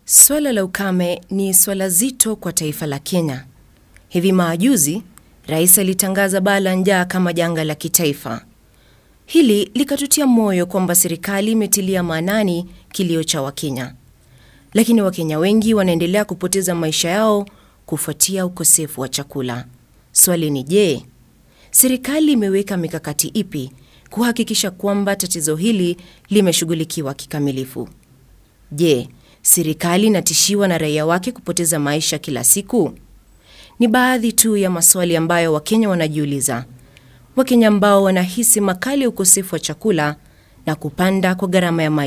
Swala la ukame ni swala zito kwa taifa la Kenya. Hivi majuzi, rais alitangaza baa la njaa kama janga la kitaifa. Hili likatutia moyo kwamba serikali imetilia maanani kilio cha Wakenya, lakini Wakenya wengi wanaendelea kupoteza maisha yao kufuatia ukosefu wa chakula. Swali ni je, serikali imeweka mikakati ipi kuhakikisha kwamba tatizo hili limeshughulikiwa kikamilifu? Je, serikali inatishiwa na raia wake kupoteza maisha kila siku? Ni baadhi tu ya maswali ambayo Wakenya wanajiuliza, Wakenya ambao wanahisi makali ya ukosefu wa chakula na kupanda kwa gharama ya maisha.